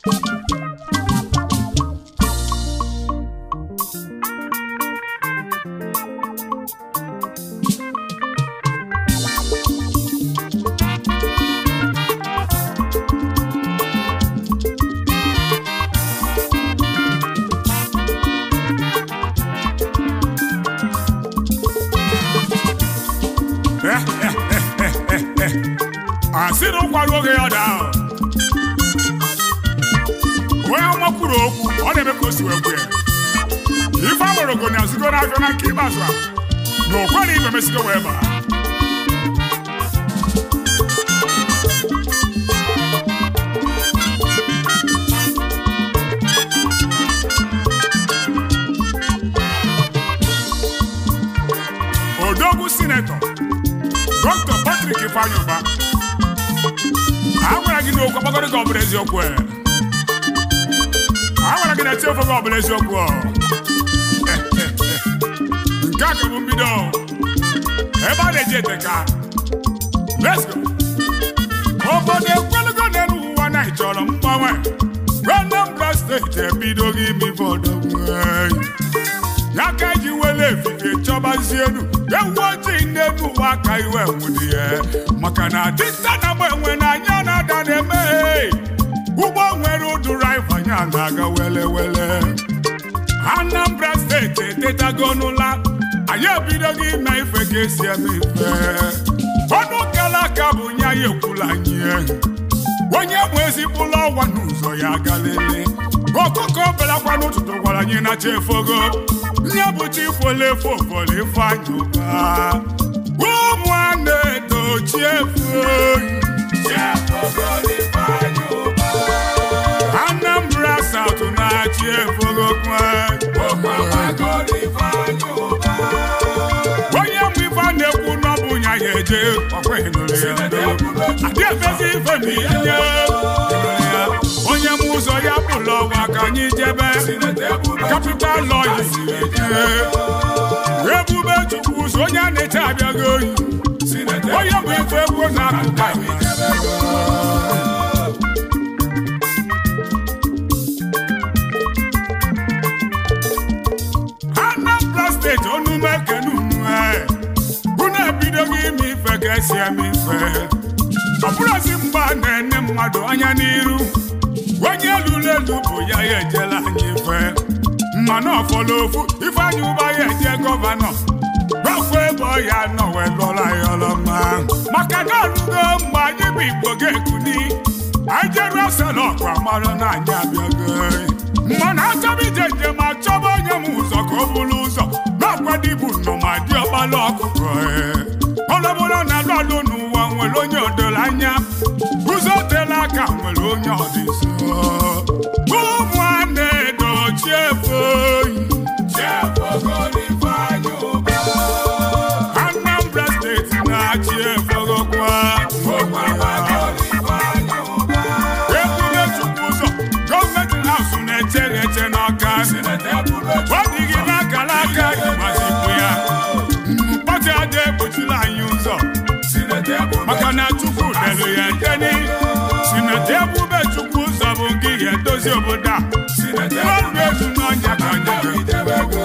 asị na ụkwara oge ya daa onye ọma kwuru okwu ọ na-eme ka o si wee kwu ya ife agborogo na azigo n'afịa na nke ikpeazụ a na okwere ibe mesigo wee baa odogwu sinetọ dọkịta patrik ifeanyị ụba a gwara gị n'okwu agbagoro gị ọ bụla eziokwu e. a gwara gị na eti ofe gị ọ bụla eziokwu ọ. nke a ka bụ mbido ebe a na-eji ete ka let's go obodo ekwelugo n'elu ụwa na ịchọrọ mgbanwe Anambra steeti ebidoghị ime ife ọdọgwu ya ka ji wele efife chọbazie elu ewu ojii n'elu ụwa aka iwe nwụdị ya maka na dịta na mgbe enwe na anya na-ada na-eme ụgbọ nwere ụdụrụ ifanya na-aga wele wele Anambra steeti etetago n'ụla anyị ebidoghị ime ife ka esi eme ife ọnụ kala aka bụ nye anyị ekwula anyị onye bụ ezigbo ụlọ ọgwa n'ụzọ ya galele ọkụkọ belakwa n'ụtụtụ gwara anyị na chefogo nye bụ chifolefo ofole ifeanyị ụba ụmụnne dochiefu Anambra South na-achị efogokwe onye mụ ife a na-ekwu n'ọbụ nya ya eje ọkweghị nụrụ ya adị efezi ife ma ihe onye m ụzọ ya bụlụ ọgwa ka anyị jebe kapital lọyi ebube chukwu ụzọ onye a na-eche abịaghị oyi onye bụ ife egwu na akụkọ Anambra steeti onume kenunu unu ebidoghị ime ife ka esi eme ife ọ bụrụzi mgbe a na-ene mmadụ anya n'iru onye lụrụ elu bụ ya ya ejela anyị ife mmanụ ọfọlọ ofu ifeanyị ụba ya eje gọvanọ gbakwuo ebe ọ ya nọ wee lụọla ya ọlọma maka na ọrụgo mgbe anyị bụ igbo ga-ekuni anyị jeruo selọkụ amarụ na anyị abịago mmanụ achọba ije njem achọba onye m ụzọ ka o buru ụzọ na-akwadibu nnọma dị ọkpala ọkụkọ ọlọbụla na lọlụ n'ụwa nwere onye odoro anya ụzọ tela aka nwere onye ọdịso ụmụnne dochiefu Anambra steeti na-achị efogokwa ebube chukwu ụzọ gọọmenti haụsụ na-echere eche n'ọka ọ dịghị n'akara aka ịgbazipụ ya pati aja egbochila anyị ụzọ maka na chukwu delu ya edeni sineti ebube chukwu ụzọ bụ gị ya edozi obodo a ọrụ ezu n'ọnya ka anyị ga-edebe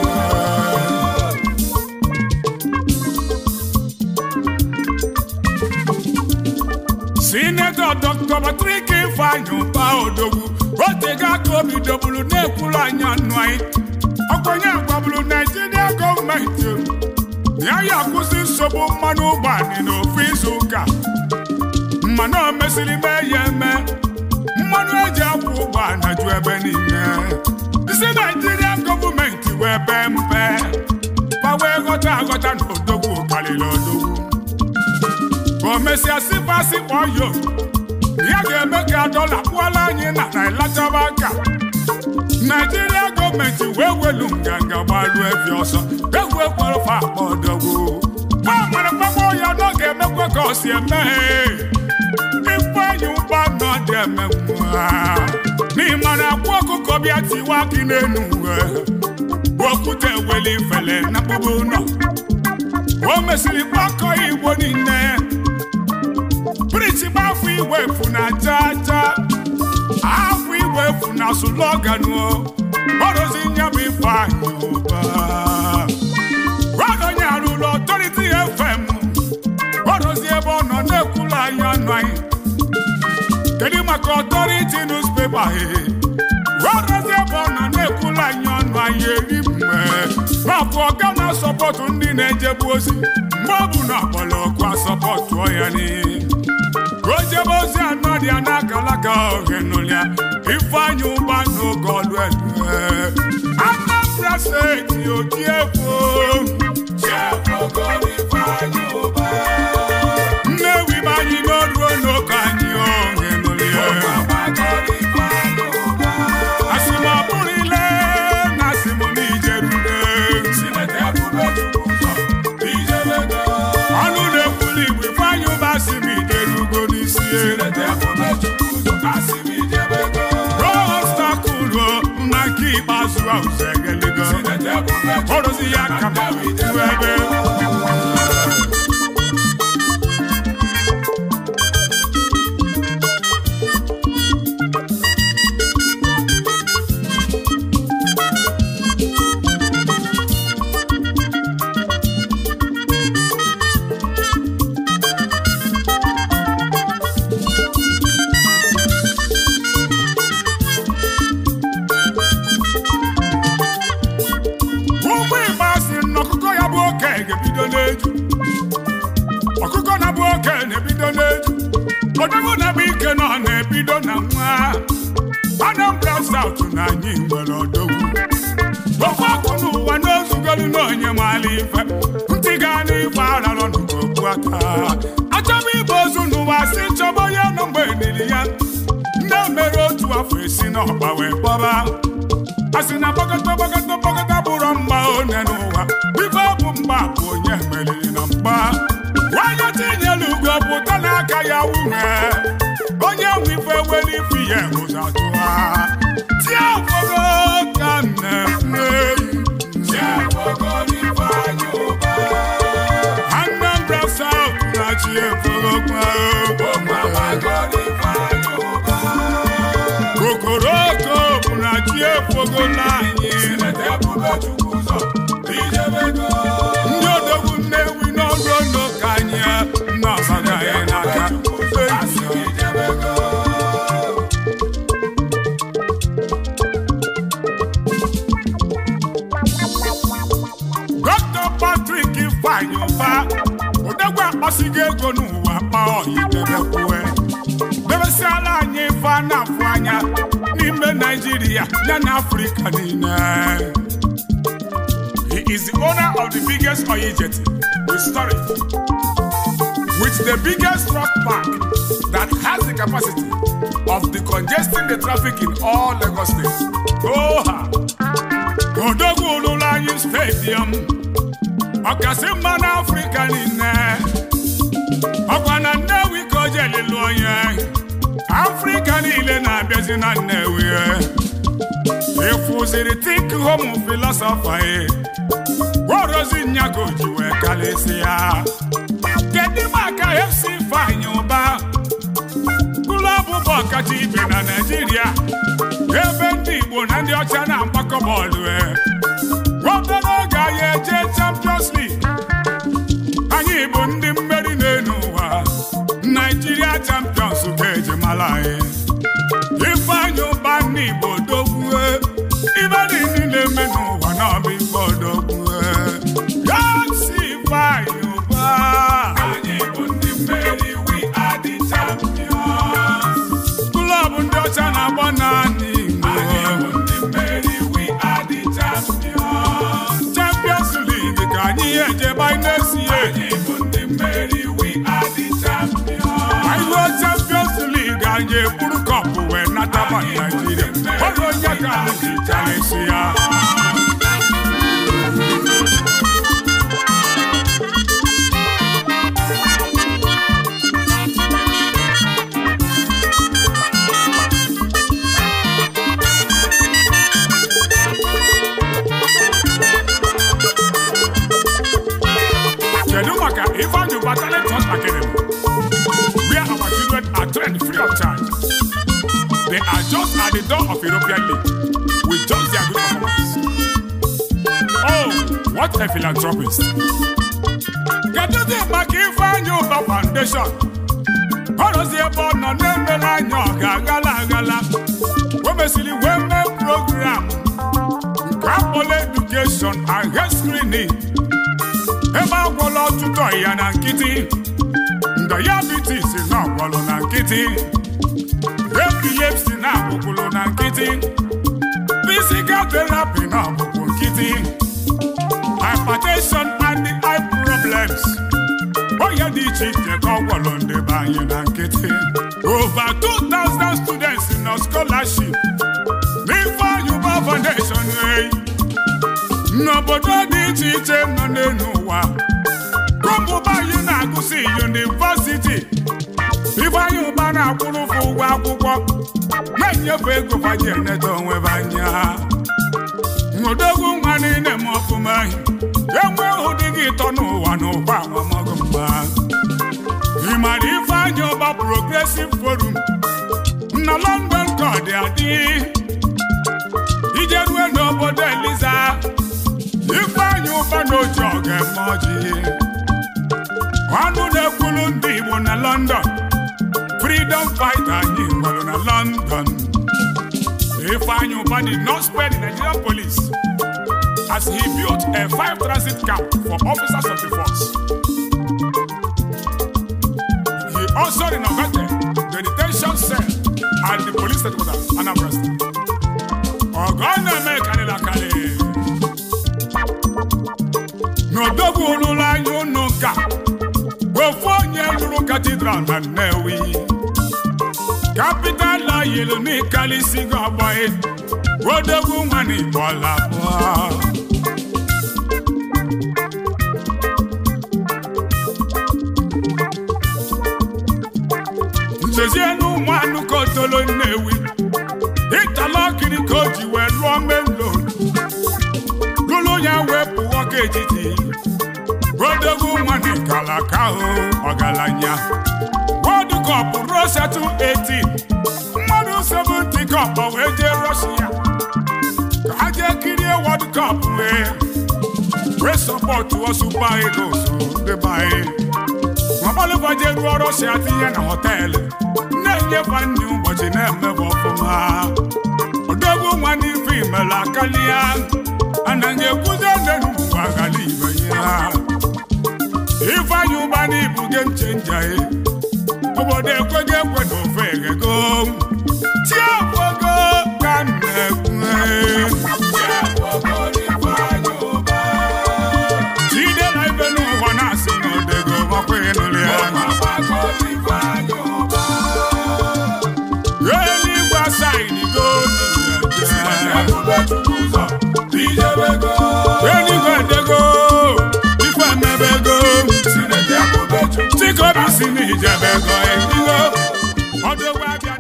sinetọ dọkịta Patrick Ifeanyị ụba odogwu otego aka obi dobulu na-ekwuru anya nụ anyị ọkwenye gwaburu naijiria gọọmenti ya ya akwụsị nsogbu mmanụ ụgbọala n'ofu izu ụka mmanụ o mesịrị mee ya eme mmanụ eji akwụ ụgbọala ju ebe niile isi naijiria gọọmenti wee bee mpe ma wee ghọta aghọta na odogwu karịrị odogwu ka o mesịa sịpasị kpọọ yo ya ga-eme ka dọla kpụọla anyị na naịlachaba aka naijiria gọọmenti wee welu nganga gbaru ebi ọsọ egwu ekwerefe akpa odogwu ma nwere mgbagbo ya na ọ ga-emekwa ka ọ si emeghe ifeanyị ụgba nọ dị eme nwa n'ịma na akwa ọkụkọ bịa tiwa akị n'enu uwe okwute weli ifele na mkpụrụ ụlọ o mesịrị gbakọ igbo niile prịnsịpal afọ igwe efu na aja aja afọ igwe ọgbọ efu na slogan o ọrụzi nya bụ ifeanyị ụba onye arụrụ ọtọriti fm ọrụzi ebe ọ nọ na-ekwulu anyị ọnụ anyị kedu maka ọtọriti newspaper ọrụzi ebe ọ nọ na-ekwulu anyị ọnụ anyị eri mgbe mapụ ọga na-asọpọtụ ndị na-ejebu ozi mgbe ọ bụ na ọkpọlọkụ asọpọtụ ya n'ihe o jebe ozi anọ dị ya n'akalaka ohenụlịa ifeanyị ụba n'oge ọlụ elu Anambra steeti oji egwu Nnewi m anyị n'oruo n'oge anyị ohenụlịa asị m ọ bụrụ ile na asị m n'ijerule ọnụ na-ekwuli igbo ifeanyị ụba asị m ijerugo n'isi rostakulu na nke ikpeazụ ahụ zegeligo ọrụzi ya ka m ebe ụmụ igbo asị na ọkụkọ ya bụ oke ga-ebido n'eju ọkụkọ na-bụ oke na-ebido n'eju odogwu na-bụ ike nọ na-ebido na nwa Anambra South na anyị nwere odogwu ofe ọkụ n'ụwa n'ozugolu na onye maala ife ntị gaa n'ife ararọ n'okpu aka achọba ibe ozu n'ụwa si chọba onye nọ mgbe nili ya ndị mere otu afọ esi n'ọgba wee kpọba a sị na gbakọta gbakọta gbakọta bụrụ mgba one n'ụwa ife bụ mgba bụ onye meriri na mgba nwanyị tinyela ugo pụta n'aka ya nwunye onye nwe ife were ife ihe ụzọ atụ ha tie ofogo ka na-eme Anambra South na chi efogo kokoroko bụ na chi efogola anyị ndị odogwu nnewi n'ọrụ ndo ka anyị na-asaga anyị n'aka Dr. Patrick Ifeanyi Ụba odogwu akpasigo ego n'ụwa kpa ọyidebekwe debesiala anyị ife a na-afụ anya n'ime Naijiria ya na Afrịka niile He is the owner of the biggest oil jetty with storage, with the biggest truck park that has the capacity of decongesting the traffic in all Lagos states. Oha! Odogwu ụlụlụ anyị stadium, ọkasị mma n'Afrịka niile. Ọkwa na Nnewi ka o jeli lụọ ya. Afrịka niile na-abịazi na Nnewi. Ịfụziri think home philosopher Worozi nyago ji wee kalịsịa. Kedu maka FC Ifeanyi Ụba? Klọbụ bụ ọkacha ibe na Naịjirịa. Ebe ndị Igbo na ndị ọcha na-agbakọ bọọlụ. e. Obere oge anyị eje Champions League. Anyị bụ ndị mmeri n'elu ụwa. Nigeria Champions ga-eji mara anyị. Ifeanyi Ụba ndị Igbo dogwue. Ibe niile na-eme n'ụwa n'ọbụ ife odogwue. Gaksi Ifeanyi Ụba. Anyị bụ ndị mmeri, we are the champions. Klọb ndị ọcha na-agba naanị Igbo. Anyị bụ ndị mmeri, we are the champions. Champions League ka anyị ejebe anyị na-esi Anyị bụ ndị mmeri, we are the champions. Anyị ruo Champions League anyị eburu kọpụ wee nataba Naijiria. Ọ bụ onye ka anyị ji karịsị ya. Kedu maka Ifeanyi Uba Talent Hot Academy where our children are trained free of charge. They are just at the door of European League with just their good performance. Oh, what a philanthropist! Keduzi maka Ifeanyi Uba Foundation. Ọ rụzi ebe ọ nọ na-emere anya ọga aghala aghala. O mesịrị wee mee program nke akpọrọ edukeshọn and health screening. Ebe agwọla ọtụtụ ọya na nkịtị. Diabetes na ọgwọlụ na nkịtị. Epilepsy na agbụgbụlụ na nkịtị. Physical therapy na ọgbụgbụ nkịtị. Hypertension and eye problems. Onye dị iche iche ka ọ gwọrọ ndị be anyị na nkịtị. Over 2,000 students na scholarship n'Ifeanyi Uba Foundation hey. n'obodo dị iche iche nọ n'elu ụwa. Kọmpụba anyị na-agụsị yunivasiti. Ifeanyi Uba na-akwụrụ ụgwọ ụgwọ akwụkwọ na-enyefe ego faji eneta onwe be anya. Odogwu nwa niile ma ọfụma enwe hụ dị gị ịtọ n'ụwa n'ụwa amamago mma ị mara Ifeanyi Uba Progressive Forum na London ka ọ dị adị ije rue n'obodo Eliza Ifeanyi Uba na oji ọga eme ọjị ọnụ na-ekwulu ndị Igbo na London freedom fighter anyị nwere na London Ifeanyi Uba did not spare the Nigerian police as he built a five transit camp for officers of the force. He also renovated the detention cell at the police headquarters, Anambra State. Ọgọ́nà mẹ́kànlélá kalẹ̀. N'odogwu olulu anya unu nka, ofu onye lụrụ katidral na Nnewi. Capital oil n'ịkalịsịgo ọgbọghị, odogwu nwa n'Igbola abụọ. nchezienu ụmụ anụ ka otolo nnewi ịtalọkiri ka o ji wee lụọ melo lụlụ ya wee pụọ ka etiti odogwu nwa n'ikala ka ahụ ọgaranya World Cup Russia 218 mmadụ 70 cup wee jee Russia ka ha jee kirie World Cup wee wee sọpọtụ Super Eagles ndị be anyị ọgbalụbaje ruo Russia tinye na họteelụ na-enyefe nri ụbọchị na-emebe ọfụma odogwu nwa n'ife imere akalia anaghị ekwuzi nenu ụwa ghara ibe ya Ifeanyi Uba n'ibu game changer obodo ekweghị ekwe na ofe eghego tiagbogo ka m na-ekwu Chidera ibe n'ụwa na-asị na odego makwa ịnụrụ ya eluigwe asaịdigo eluigwe edego ife emebego chikobi si n'ijebego edigo ọdụgwa bịa